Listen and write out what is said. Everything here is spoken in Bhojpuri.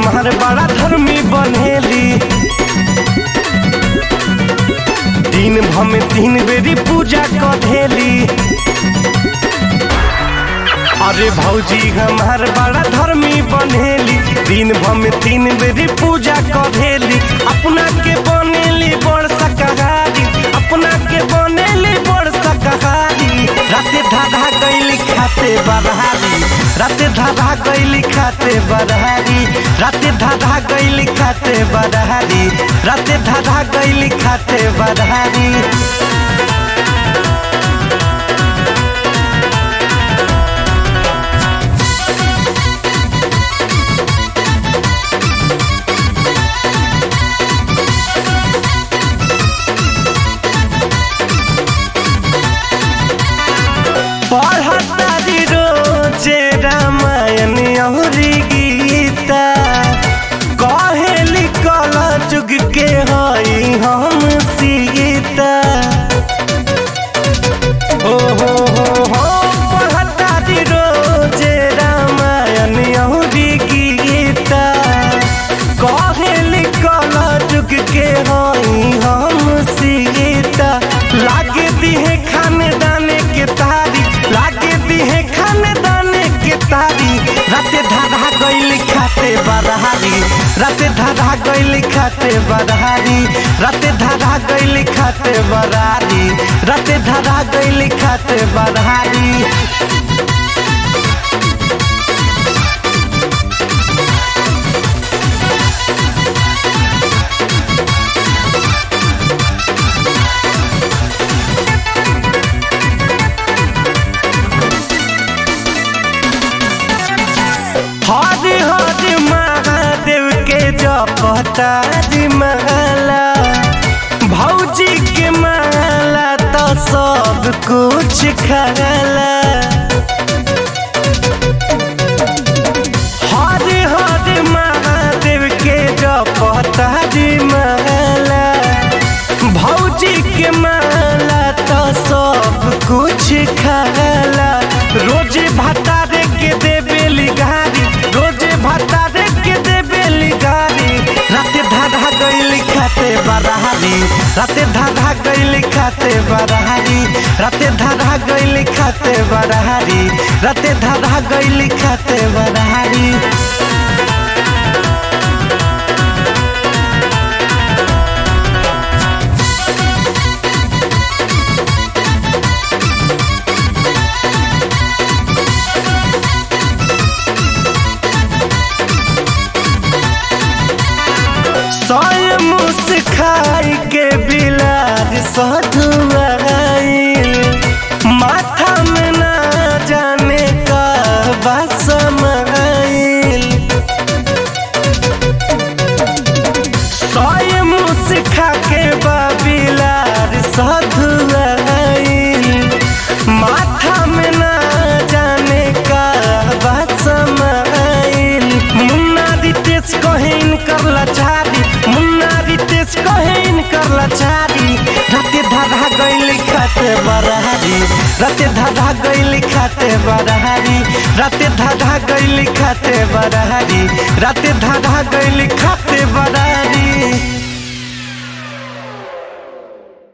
हमार बड़ा धर्मी बनेली दिन भर में तीन बेरी पूजा कधेली अरे भौजी हमार बड़ा धर्मी बनेली दिन भर में तीन बेरी पूजा कधेली अपना के बनेली बड़ सकहारी अपना के बनेली बड़ सकहारी राते धाधा गईली खाते बरहारी राते धाधा गईली खाते बरहारी राते धाधा गईली खाते बरहारी राते धाधा गईली खाते बरहारी पढ़तारी रोजे रामायण अहुरी गीता कहेली कल जुग के हई हम सीता हो हो हो हो पढ़तारी रोजे रामायण अहुरी गीता कहेली कल जुग के हई हम सीता लागे दिहे खाने दाने के तारी लागे दिहे खाने दाने के तारी राते धाधा गईली खाते बरहारी राते धाधा गईली खाते बरहारी राते धाधा गईली खाते बरहारी राते धाधा गईली खाते बरहारी हरि हरि महादेव के जपतारी माला भौजी के माला तो सब कुछ खाला हरि हरि महादेव के जपतारी माला भौजी के माला तो सब कुछ खाला रोजे भतारे के देबेली गारी रोजे भतारे के देबेली गारी राते धाधा गईली खाते बरहारी राते धाधा गईली खाते बरहारी राते धाधा गईली खाते बरहारी राते धाधा गईली खाते बरहारी सोए मुस खाई के बिलार सधुआईल माथा में ना जाने का बसमाइल सोए मुस खा के बिलार सधुआईल माथा में ना जाने का बसमाइल मुन्ना रितेश कहेन कर लाचारी मुन्ना रितेश कहेन कर लाचारी राते धाधा गईली खाते बरहारी राते धाधा गईली खाते बरहारी राते धाधा गईली खाते बरहारी राते धाधा गईली खाते